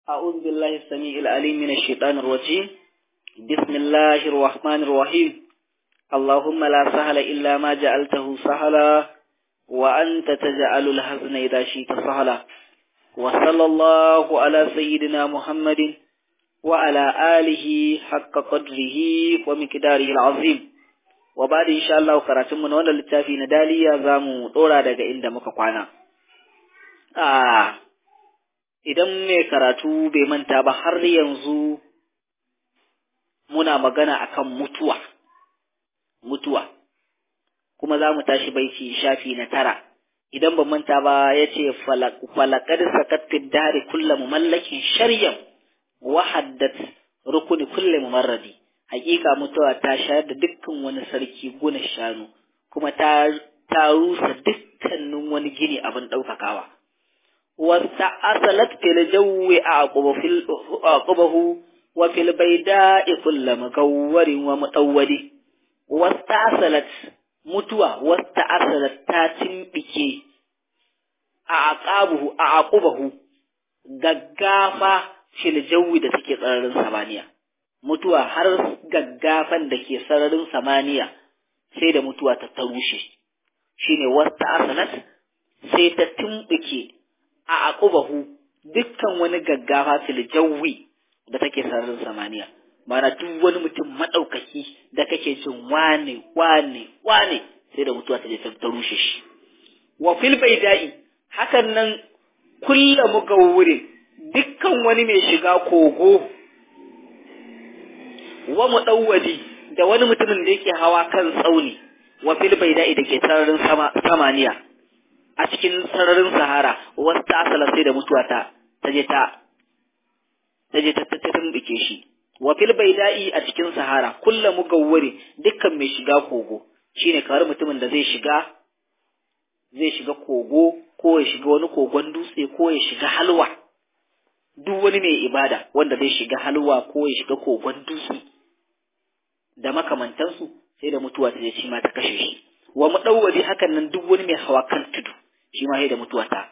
أعوذ بالله السميع العليم من الشيطان الرجيم بسم الله الرحمن الرحيم اللهم لا سهل إلا ما جعلته سهلا وأنت تجعل الحزن إذا شئت سهلا وصلى الله على سيدنا محمد وعلى آله حق قدره ومقداره العظيم وبعد إن شاء الله قراتم من ولا للتافي نداليا زامو دورا daga inda muka kwana ah idan mai karatu bai manta ba har yanzu muna magana akan mutuwa mutuwa kuma za mu tashi baiti shafi na tara idan ba manta ba ya ce falakar sakattin dare kulla mallakin sharyan wahaddat rukuni kulle mumarradi hakika mutuwa ta shayar da dukkan wani sarki guna shanu kuma ta ta rusa dukkanin wani gini abin ɗaukakawa wasta asalat fil jawi aqbahu wa fil bayda'i kullu mugawwarin wa mutawwadi wasta asalat mutuwa wasta asalat ta timbike a aqabuhu a aqubahu gaggafa fil jawi da take sararin samaniya mutuwa har gaggafan da ke sararin samaniya sai da mutuwa ta tarushe shine wasta asalat sai ta timbike a aqubahu dukkan wani gaggafa fil jawi da take sararin samaniya mana duk wani mutum madaukaki da kake jin wane wane wane sai da mutuwa ta je ta rushe shi wa fil baidai hakan nan kullu mugawwirin dukkan wani mai shiga kogo wa mudawwadi da wani mutumin da yake hawa kan tsauni wa fil baidai da ke sararin samaniya a cikin sararin sahara wasu ta asala sai da mutuwa ta ta je ta ta je ta tumbike shi wa fil baida'i a cikin sahara kulla mugawwari dukkan mai shiga kogo shine kawar mutumin da zai shiga zai shiga kogo ko ya shiga wani kogon dutse ko ya shiga halwa duk wani mai ibada wanda zai shiga halwa ko ya shiga kogon dutse da makamantansu sai da mutuwa ta je shi ma ta kashe shi wa mudawwari hakan nan duk wani mai hawa kan tudu shi ma sai da mutuwa ta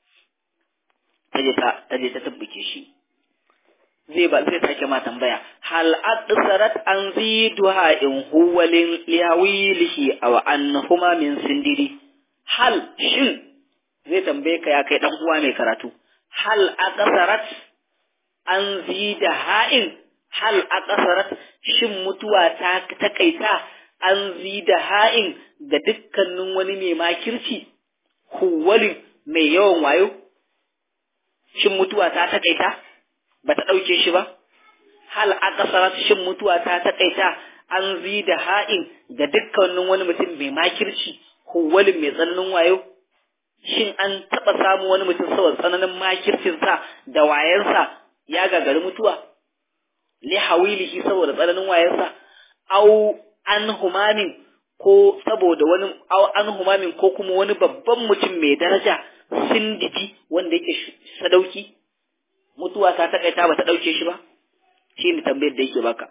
taje ta taje ta tabbuke shi zai ba zai sake ma tambaya hal adsarat an ziduha in huwa liyawilihi aw annahuma min sindiri hal shin zai tambaye ka ya kai dan uwa mai karatu hal aqsarat an zida ha'in hal aqsarat shin mutuwa ta takaita an zida ha'in ga dukkanin wani mai makirci huwalin mai yawan wayo shin mutuwa ta takaita ba ta ɗauke shi ba hal aqsarat shin mutuwa ta takaita an zida ha'in ga dukkanin wani mutum mai makirci huwalin mai tsananin wayo shin an taɓa samu wani mutum saboda tsananin makircinsa da wayansa ya gagari mutuwa li hawilihi saboda tsananin wayansa au an humamin ko saboda wani au an humamin ko kuma wani babban mutum mai daraja sindiji wanda yake sadauki mutuwa ta takaita ba ta dauke shi ba shi ne tambayar da yake baka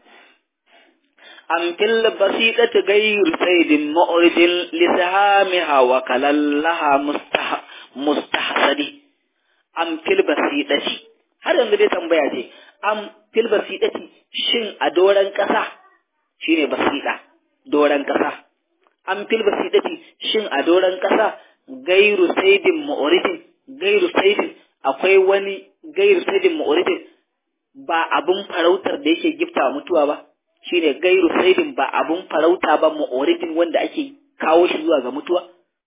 am fil basidati ghayr saydin mu'ridin lisahamiha wa kalallaha mustah mustahsadi am fil basidati har yanzu dai tambaya ce am fil basidati shin a doran kasa shine basida doran kasa am fil basidati shin a doran kasa gairu saidin mu'ridin gairu saidin akwai wani gairu saidin mu'ridin ba abun farautar da yake gifta mutuwa ba shine gairu saidin ba abun farauta ba mu'ridin wanda ake kawo shi zuwa ga mutuwa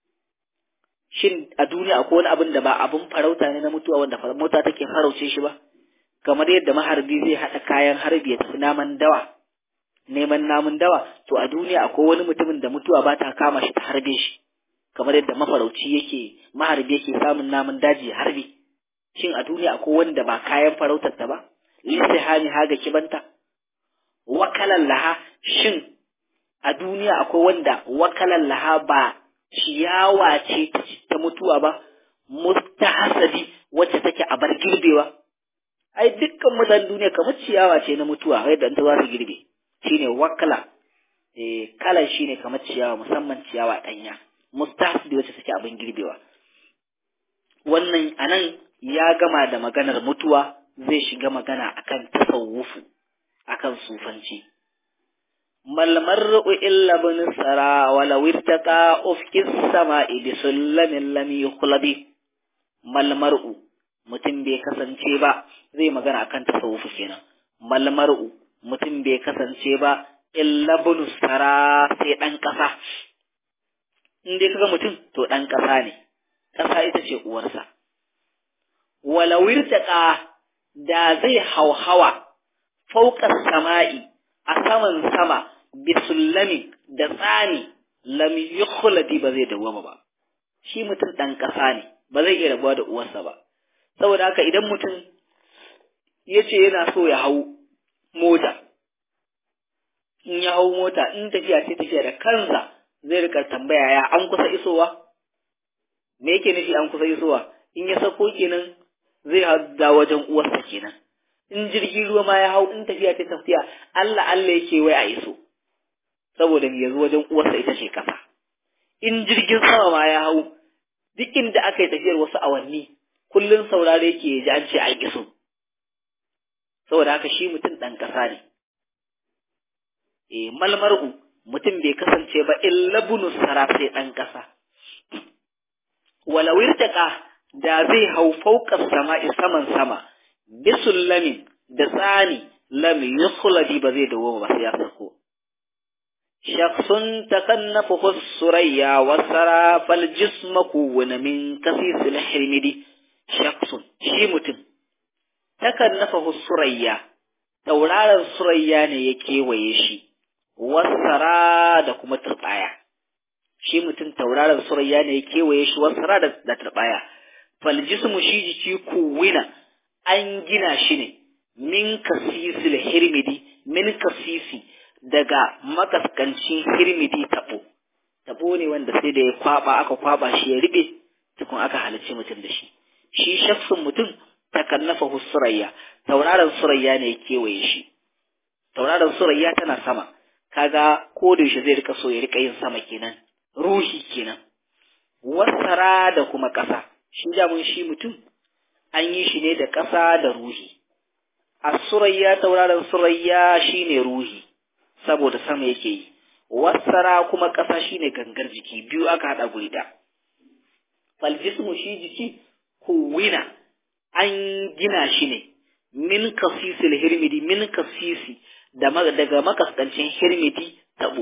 shin a duniya akwai wani abin da ba abun farauta ne na mutuwa wanda mota take farauce shi ba kamar yadda maharbi zai haɗa kayan harbi ya tafi naman dawa neman namun dawa to a duniya akwai wani mutumin da mutuwa ba ta kama shi ta harbe shi kamar yadda mafarauci yake maharbi yake samun namun daji harbi shin a duniya akwai wanda ba kayan farautar ta ba lisihani haga kibanta wakalan laha shin a duniya akwai wanda wakalan laha ba ciyawa ce ta mutuwa ba mustahasadi wacce take a bar girbewa ai dukkan mutanen duniya kamar ciyawa ce na mutuwa yadda ta za su girbe shine wakala eh kalan shine kamar ciyawa musamman ciyawa danya mustahasidi wacce take abin girbewa wannan anan ya gama da maganar mutuwa zai shiga magana akan tasawufu akan sufanci mal mar'u illa bin sara wala wirtaqa ufkis sama'i bi sullamin lam yukhlabi mal mar'u mutum bai kasance ba zai magana akan tasawufu kenan mal mar'u mutum bai kasance ba illa bin sara sai dan kasa in dai kaga mutum to dan kasa ne kasa ita ce uwarsa wala wirtaqa da zai hauhawa fauƙar sama'i a saman sama bisullami da tsani lam yukhladi ba zai dawwama ba shi mutum ɗan ƙasa ne ba zai iya rabuwa da uwarsa ba saboda haka idan mutum ya ce yana so ya hau mota in ya hau mota in tafiya ce tafiya da kansa zai rika tambaya ya an kusa isowa me yake nufi an kusa isowa in ya sako kenan zai hada wajen uwarsa kenan in jirgin ruwa ma ya hau in tafiya ta tafiya Allah Allah yake wai a iso saboda me yanzu wajen uwarsa ita ce kasa in jirgin sama ma ya hau duk inda aka yi tafiyar wasu awanni kullun saurare ke ji an ce an iso saboda haka shi mutum dan kasa ne eh malmar'u mutum bai kasance ba illa bunu sara sai dan kasa wala wirtaka da zai hau fauƙar sama'i saman sama bisullamin da tsani lam yukhladi ba zai dawo ba sai ya sako shakhsun takannafu surayya wa sara fal jismaku wa min kasisil hirmidi shakhsun shi mutum takannafu surayya tauraron surayya ne ya kewaye shi wasara da kuma turbaya shi mutum tauraron surayya ne ya kewaye shi wasara da turbaya fal jismu shi jiki kuwina an gina shi ne min kasisil hirmidi min kasisi daga makaskancin hirmidi tabo tabo ne wanda sai da ya kwaba aka kwaba shi ya ribe tukun aka halicci mutum da shi shi shafsin mutum takannafa surayya tauraron surayya ne ya kewaye shi tauraron surayya tana sama kaga ko da shi zai rika so ya rika yin sama kenan ruhi kenan wasara da kuma ƙasa shi damun shi mutum an yi shi ne da ƙasa da ruhi a surayya tauraron surayya shine ruhi saboda sama yake yi wasara kuma ƙasa shine gangar jiki biyu aka haɗa guri da faljismu shi jiki kuwina an gina shi ne min kasisil hirmidi min kasisi daga makaskancin hirmidi tabo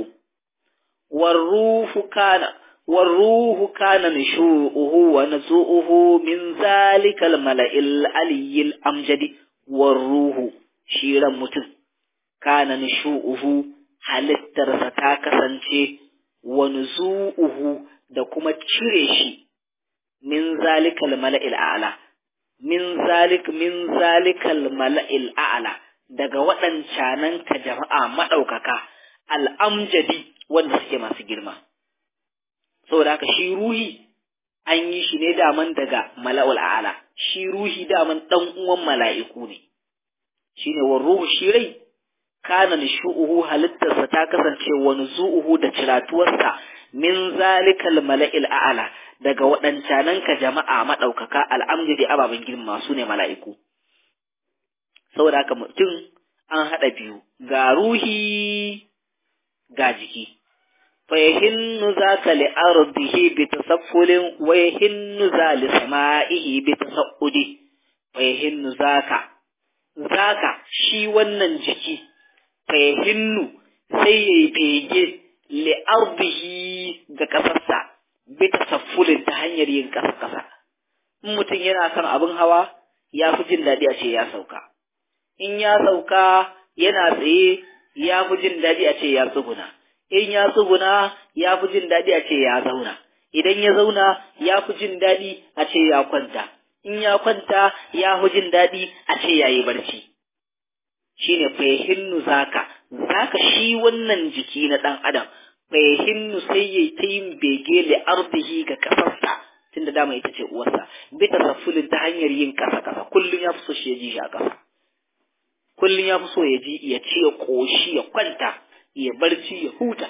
warruhu kana والروح كان نشوءه ونزوءه من ذلك الملأ العلي الأمجد والروح شيرا متن كان نشوءه halittarsa ta kasance wa nuzu'uhu da kuma cire shi min zalikal mala'il a'la min zalik min zalikal mala'il a'la daga waɗancanan ka jama'a maɗaukaka al'amjadi wanda suke masu girma saboda haka shi ruhi an yi shi ne daman daga mala'ul a'la shi ruhi daman dan uwan mala'iku ne shine wa ruhu shi rai kana nishu'uhu halittarsa ta kasance wa nuzu'uhu da ciratuwarsa min zalikal mala'il a'la daga waɗancanan ka jama'a maɗaukaka al'amjadi ababen girma su ne mala'iku saboda haka mutum an haɗa biyu ga ruhi ga jiki فيهن ذاك لأرضه بتسفل ويهن ذا لسمائه بتسعد فيهن ذاك ذاك shi wannan jiki fayahinnu sai ya yi bege li'ardihi ga ƙasarsa bi tasaffulin ta hanyar yin ƙasa-ƙasa in mutum yana kan abin hawa ya fi jin daɗi a ce ya sauka in ya sauka yana tsaye ya fi jin daɗi a ce ya tsuguna in ya tsuguna ya fi jin daɗi a ce ya zauna idan ya zauna ya fi jin daɗi a ce ya kwanta in ya kwanta ya fi jin daɗi a ce ya yi barci shine fahinnu zaka zaka shi wannan jiki na ɗan adam fahinnu sai ya ta yin bege li ardihi ga kasarsa tunda dama ita ce uwarsa bi tasaffulin ta hanyar yin kasa kasa kullum ya fi so shi ya ji shi a kasa kullum ya fi so ya ji ya ci ya koshi ya kwanta ya barci ya huta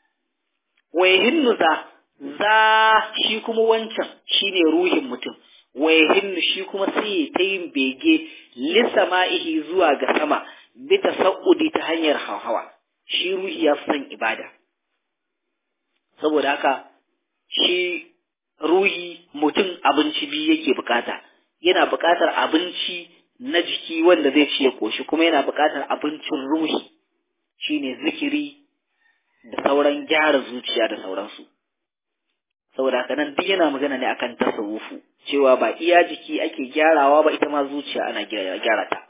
wai hinnu za za shi kuma wancan shine ruhin mutum wayahinnu shi kuma sai ta yin bege lissama'ihi zuwa ga sama bi tasa'udi ta hanyar hawa shi ruhi ya fi son ibada saboda haka shi ruhi mutum abinci biyu yake bukata yana bukatar abinci na jiki wanda zai ci ya koshi kuma yana bukatar abincin ruhi shine zikiri da sauran gyara zuciya da sauransu saboda haka nan duk yana magana ne akan tasawufu cewa ba iya jiki ake gyarawa ba ita ma zuciya ana gyara ta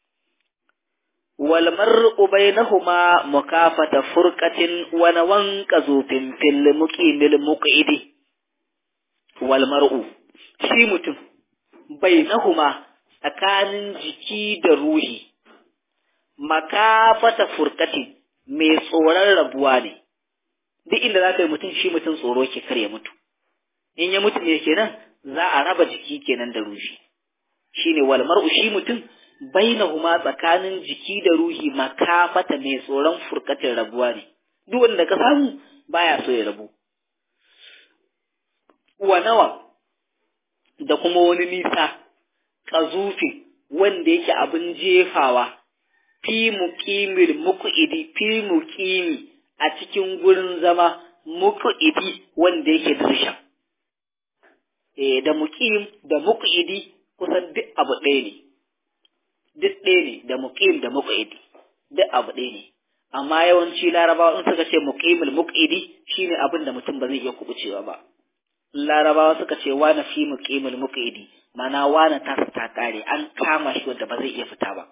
wal mar'u bainahuma mukafata furqatin wa nawan qazufin fil muqimil muqidi wal mar'u shi mutum bainahuma tsakanin jiki da ruhi makafata furqatin mai tsoron rabuwa ne duk inda za ka yi mutum shi mutum tsoro ke kar ya mutu in ya mutu ne kenan za a raba jiki kenan da ruhi shine wal mar'u shi mutum bainahuma tsakanin jiki da ruhi makafata mai tsoron furkatin rabuwa ne duk wanda ka samu baya so ya rabu wa nawa da kuma wani nisa kazufin wanda yake abin jefawa fi muqimil muqidi fi muqimi a cikin gurin zama muqidi wanda yake dirsha eh da muqim da muqidi kusan duk abu ɗaya ne duk ɗaya ne da muqim da muqidi duk abu ɗaya ne amma yawanci larabawa in suka ce muqimul muqidi shine abin da mutum ba zai iya kubucewa ba larabawa suka ce wani fi muqimul muqidi mana wani ta ta kare an kama shi wanda ba zai iya fita ba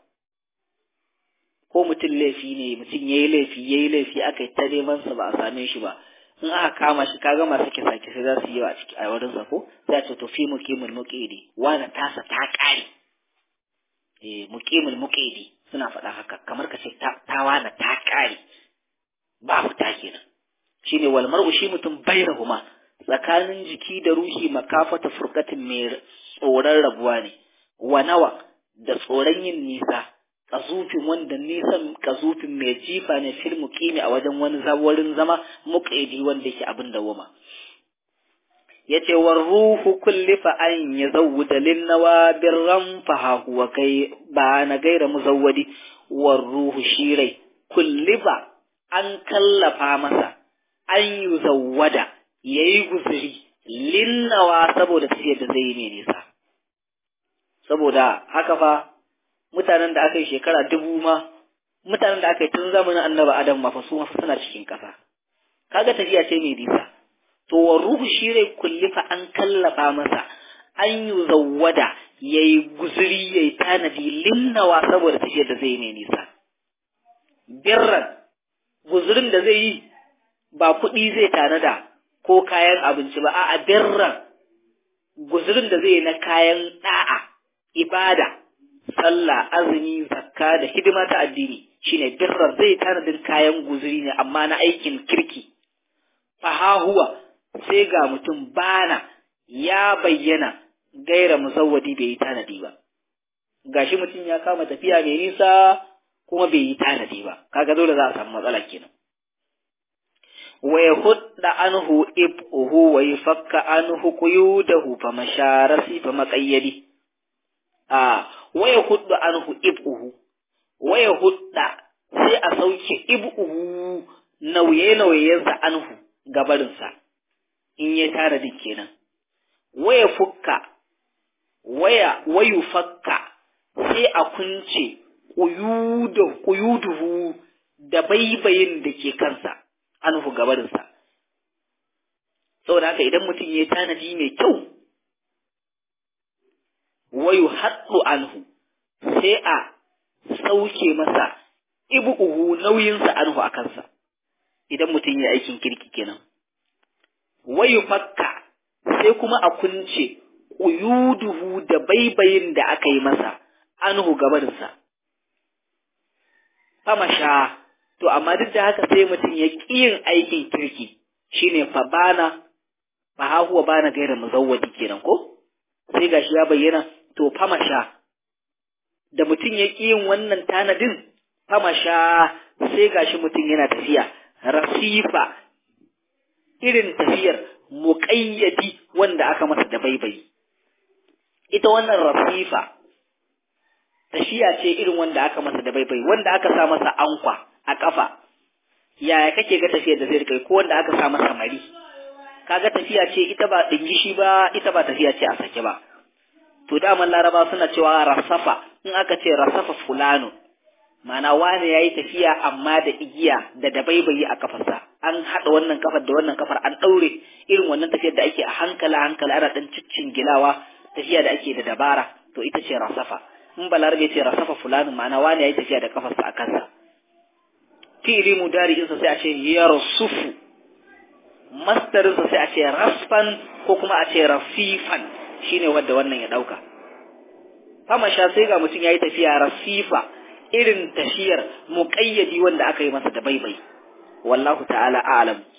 ko mutum laifi ne mutum yayi laifi yayi laifi aka yi ta neman sa ba a same shi ba in aka kama shi kaga masu kisa kisa za su yi a ciki a wurin sa ko sai a ce to fi muqimul muqidi wani tasa ta kare eh muqimul muqidi suna faɗa haka kamar ka ce ta wani ta kare ba fita kenan shine wal mar'u shi mutum bainahuma tsakanin jiki da ruhi makafata furkatin mai tsoron rabuwa ne wa nawa da tsoron yin nisa kazufin wanda nisan kazufin mai jifa ne fil muqimi a wajen wani zawarin zama muqaidi wanda yake abin da wama yace war ruhu kullifa an yazawwada lin nawabirran fa huwa kai ba na gaira muzawwadi war ruhu shirai kullifa an kallafa masa an yuzawwada yayi guzuri linnawa saboda tafiyar da zai yi ne nisa saboda haka fa mutanen da aka yi shekara dubu ma mutanen da aka yi tun zamanin annabi adam ma fa su ma suna cikin ƙasa kaga tafiya ce mai nisa to wa ruhu shi rai kulli fa an kallafa masa an yi zawwada yayi guzuri yayi tanadi linnawa saboda tafiyar da zai yi mai nisa birran guzurin da zai yi ba kuɗi zai tanada ko kayan abinci ba a'a birran guzurin da zai yi na kayan da'a ibada sallah azumi zakka da hidima ta addini shine birrar zai tanadin kayan guzuri ne amma na aikin kirki fahahuwa sai ga mutum bana ya bayyana gaira musawwadi bai yi tanadi ba gashi mutum ya kama tafiya mai nisa kuma bai yi tanadi ba kaga dole za a samu matsala kenan wa yahudda anhu ibhu wa yafakka anhu quyudahu fa masharasi fa maqayyadi a waya hudda anhu ib'uhu waya hudda sai a sauke ib'uhu nauye nauyensa anhu gabarinsa in ya tara din kenan waya fukka waya wayu fakka sai a kunce quyudu quyuduhu da baibayin da ke kansa anhu gabarinsa saboda haka idan mutum ya tanadi mai kyau wayu haɗu anhu sai a sauke masa ibu'uhu nauyinsa anhu a kansa idan mutum ya aikin kirki kenan wayu fakka sai kuma a kunce ƙuyuduhu da baibayin da aka yi masa anhu gabarinsa famasha to amma duk da haka sai mutum ya ƙi yin aikin kirki shine fa bana fa huwa bana gaira muzawwadi kenan ko sai gashi ya bayyana to famasha da mutum ya ƙi yin wannan tanadin famasha sai gashi mutum yana tafiya rasifa irin tafiyar muƙayyadi wanda aka masa da baibayi ita wannan rasifa tafiya ce irin wanda aka masa da baibai wanda aka sa masa ankwa a kafa yaya kake ga tafiyar da zai kai ko wanda aka sa masa mari kaga tafiya ce ita ba dingishi ba ita ba tafiya ce a sake ba to daman laraba suna cewa rasafa in aka ce rasafa fulano ma'ana wani yayi tafiya amma da igiya da dabaibayi a kafarsa an haɗa wannan kafar da wannan kafar an ɗaure irin wannan tafiyar da ake a hankala hankala ana ɗan ciccin gilawa tafiya da ake da dabara to ita ce rasafa in balarabe ce rasafa fulano ma'ana wani yayi tafiya da kafarsa a kansa fi'ili mudari'insa sai a ce yarsufu masdarinsa sai a ce rasfan ko kuma a ce rafifan shine wanda wannan ya dauka fama sha sai ga mutum yayi tafiya rasifa irin tafiyar muqayyadi wanda aka yi masa da baibai wallahu ta'ala a'lam